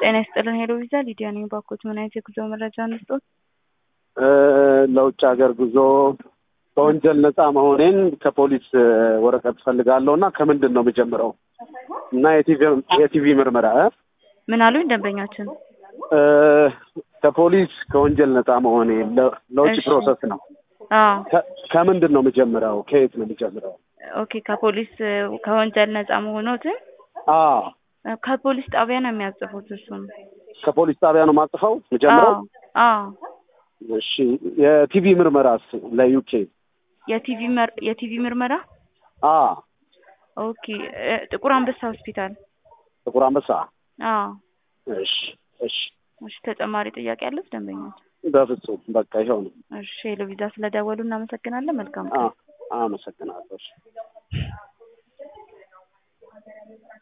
ጤና ይስጥልን ሄሎ ቪዛ ሊዲያ ነኝ። ባኮት ምን አይነት የጉዞ መረጃ እንስጦት? ለውጭ ሀገር ጉዞ ከወንጀል ነፃ መሆኔን ከፖሊስ ወረቀት ፈልጋለሁ እና ከምንድን ነው የምጀምረው? እና የቲቪ ምርመራ እ? ምን አሉኝ ደንበኛችን? ከፖሊስ ከወንጀል ነፃ መሆኔ ለ- ለውጭ እሺ። ፕሮሰስ ነው። አዎ ከ- ከምንድን ነው የምጀምረው? ከየት ነው የምጀምረው? ኦኬ። ከፖሊስ ከወንጀል ነፃ መሆኖትን አዎ ከፖሊስ ጣቢያ ነው የሚያጽፉት። እሱም ከፖሊስ ጣቢያ ነው የማጽፈው የምጀምረው? አዎ አዎ። እሺ የቲቪ ምርመራስ ለዩኬ? የቲቪ መር- የቲቪ ምርመራ አዎ ኦኬ። እ፣ ጥቁር አንበሳ ሆስፒታል። ጥቁር አንበሳ። አዎ እሺ እሺ እሺ። ተጨማሪ ጥያቄ አለት ደንበኛችን? በፍጹም በቃ ይኸው ነው። እሺ ሄሎ ቪዛ ስለደወሉ እናመሰግናለን። መልካም ቀን። አ- አመሰግናለሁ። እሺ።